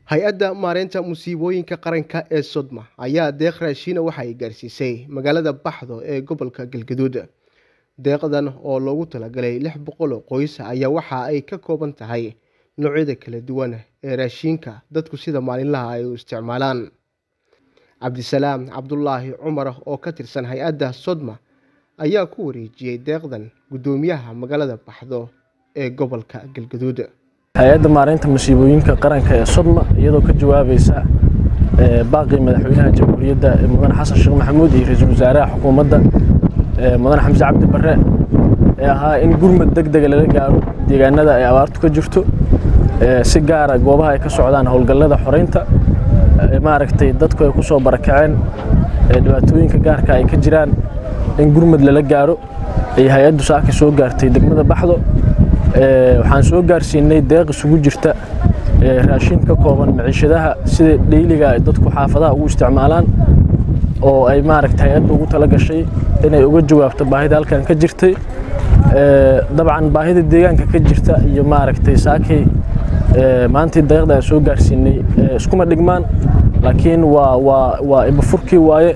hay-adda maareynta musiibooyinka qaranka ee sodma ayaa deeq raashiina waxa ay gaarsiisay magaalada baxdo ee gobolka galgaduud deeqdan oo loogu talagalay lix boqol oo qoys ayaa waxa ay ka kooban tahay noocyada kala duwan ee raashiinka dadku sida maalinlaha ay u isticmaalaan cabdisalaam cabdulaahi cumar oo ka tirsan hay-adda sodma ayaa ku wareejiyey deeqdan guddoomiyaha magaalada baxdo ee gobolka galgaduud hay-adda maareynta masiibooyinka qaranka ee sodma iyadoo ka jawaabaysa baaqii madaxweynaha jamhuuriyadda mudane xasan sheekh maxamuud iyo ra-iisul wasaaraha xukuumadda mudane xamse cabdi barre ee ahaa in gurmad deg dega lala gaaro deegaanada ay abaartu ka jirto si gaara goobaha ay ka socdaan howlgallada xoreynta maaragtay dadku ay ku soo barakaceen dhibaatooyinka gaarka ay ka jiraan in gurmad lala gaaro ay hay-addu saaka soo gaartay degmada baxdo waxaan soo gaarsiinay deeq isugu jirta raashin ka kooban maciishadaha sida dheyliga ay dadku xaafadaha ugu isticmaalaan oo ay maaragta hay-adda ugu tala gashay inay uga jawaabto baahida halkan ka jirtay dabcan baahida deegaanka ka jirta iyo maaragtay saakay maantii deeqda aan soo gaarsiinay iskuma dhigmaan laakiin waa waa waa ibafurkii waaye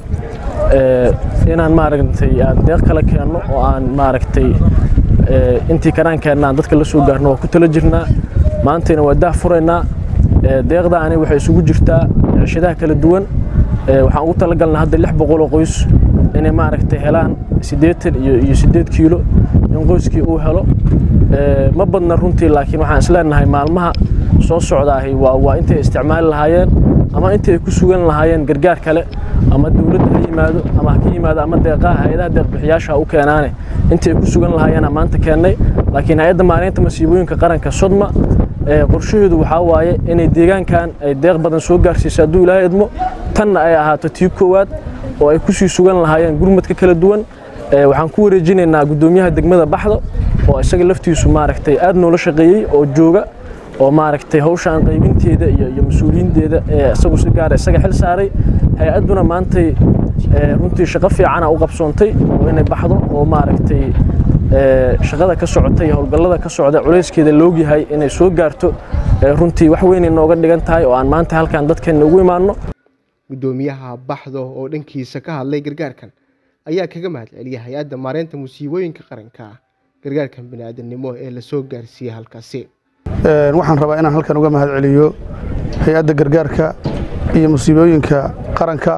inaan maaragtay aan deeq kala keenno oo aan maaragtay intii karaankeenna aan dadka la soo gaarno waa ku tala jirnaa maantayna waa daah furaynaa deeqdaani waxay isugu jirtaa cishadaha kala duwan waxaan ugu talagalnaa hadda lix boqol oo qoys inay maaragtay helaan siddeetan iyo iyo siddeed kiilo in qoyskii uu helo ma badna runtii laakiin waxaan isleenahay maalmaha soo socdaahi waa waa intay isticmaali lahaayeen ama intii ay ku sugan lahaayeen gargaar kale ama dowladda ha yimaado ama ha ka yimaado ama deeqaha hay-adaha deeqbixiyaasha u keenaane intii ay ku sugan lahaayeen maanta keennay laakiin hay-adda maareynta masiibooyinka qaranka sodma qorshaheedu waxaa waaye inay deegaankan ay deeq badan soo gaarsiiso hadduu ilaahay idmo tanna ay ahaato tii koowaad oo ay kusii sugan lahaayeen gurmadka kala duwan waxaan ku wareejinaynaa guddoomiyaha degmada baxdo oo isaga laftiisu maaragtay aad noola shaqeeyey oo jooga oo maaragtay hawshaan qaybinteeda iyo iyo mas-uuliyiinteeda ee isagu si gaara isaga xil saaray hay-adduna maantay runtii shaqo fiicana u qabsoontay oo inay baxdo oo maaragtay shaqada ka socota iyo howlgallada ka socda culayskeeda loogyahay inay soo gaarto runtii wax weynay nooga dhigan tahay oo aan maanta halkan dadkeenna ugu imaanno guddoomiyaha baxdo oo dhankiisa ka hadlay gargaarkan ayaa kaga mahad celiyay hay-adda maareynta musiibooyinka qaranka gargaarkan bini'aadanimo ee la soo gaarsiiyey halkaasi waxaan rabaa inaan halkan uga mahad celiyo hay-adda gargaarka iyo musiibooyinka qaranka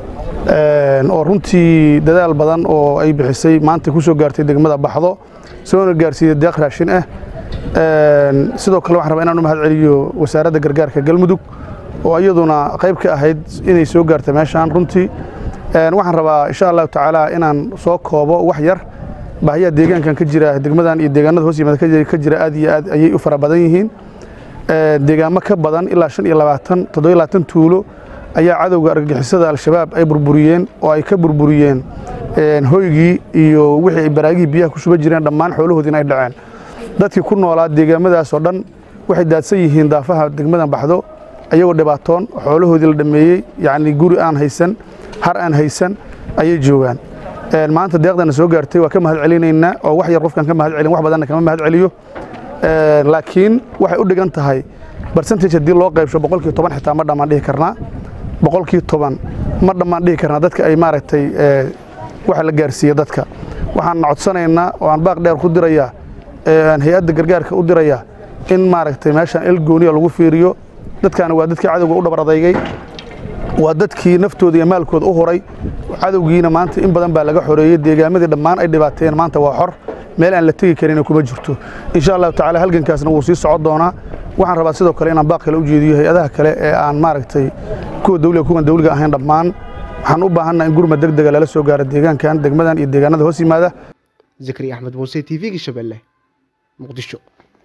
oo runtii dadaal badan oo ay bixisay maanta ku soo gaartay degmada baxdo soona gaarsiiyey deeq raashin ah sidoo kale waxaan rabaa inaan u mahad celiyo wasaaradda gargaarka galmudug oo iyaduna qayb ka ahayd inay soo gaarta meeshaan runtii waxaan rabaa insha allahu tacaala inaan soo koobo wax yar baahiyaha deegaankan ka jira degmadan iyo deegaanada hoos yimaada ka jira aad iyo aad ayay u fara badan yihiin deegaamo ka badan ilaa shan iyo labaatan toddobiyo labaatan tuulo ayaa cadowga argagixisada al-shabaab ay burburiyeen oo ay ka burburiyeen hoygii iyo wixii ay baraagihii biyaha ku shuba jireen dhammaan xoolahoodiina ay dhaceen dadkii ku noolaa deegaamadaas oo dhan waxay daadsan yihiin daafaha degmadan baxdo ayagoo dhibaatoon xoolahoodii la dhammeeyey yacni guri aan haysan har aan haysan ayay joogaan maanta deeqdana soo gaartay waa ka mahad celinaynaa oo wax yar qofkan ka mahad celin wax badanna kama mahad celiyo laakiin waxay u dhigan tahay barcentage haddii loo qaybsho boqolkii toban xitaa ma dhammaan dhihi karnaa boqolkii toban ma dhammaan dhihi karnaa dadka ay maaragtay waxa la gaarsiiye dadka waxaan codsanaynaa oo aan baaq dheer ku dirayaa aan hay-adda gargaarka u dirayaa in maaragtay meeshaan el gooniya lagu fiiriyo dadkaani waa dadkii cadowga u dhabar adaygay waa dadkii naftooda iyo maalkooda u huray cadowgiina maanta in badan baa laga xoreeyey deegaamadii dhammaan ay dhibaateen maanta waa xor meel aan la tegi karina kuma jirto insha allahu tacala halgankaasna wuu sii socon doonaa waxaan rabaa sidoo kale inaan baaq kale u jeediyo hay-adaha kale ee aan maaragtay kuwa dawliga kuwan dawliga ahayn dhammaan waxaan u baahannaha in gurmad deg dega lala soo gaaro deegaankan degmadan iyo deegaanada hoos yimaada zakari axmed muuse t v-ga shabeelle muqdisho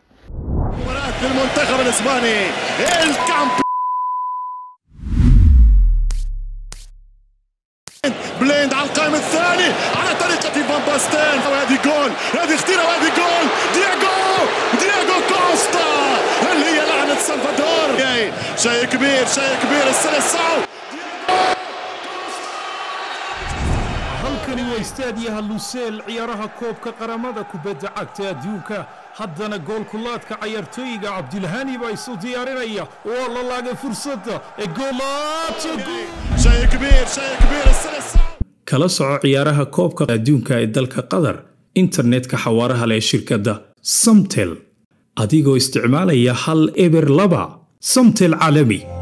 بليند على القائم الثاني على طريقة فان باستين وهذه جول هذه خطيرة وهذه جول دياغو دياغو كوستا هل هي لعنة سلفادور شيء كبير شيء كبير السنة الصعب halkani waa istaadiyaha luseel ciyaaraha koobka qaramada kubadda cagta adduunka haddana goolkulaadka cayaartooyiga cabdilhani baa isu diyaarinaya waa la laagay fursadda ee شيء كبير شيء كبير السنة الصعبة kala soco ciyaaraha koobka adduunka ee dalka qatar internetka xawaaraha leh ee shirkadda samtel adigoo isticmaalaya hal eber laba samtel caalami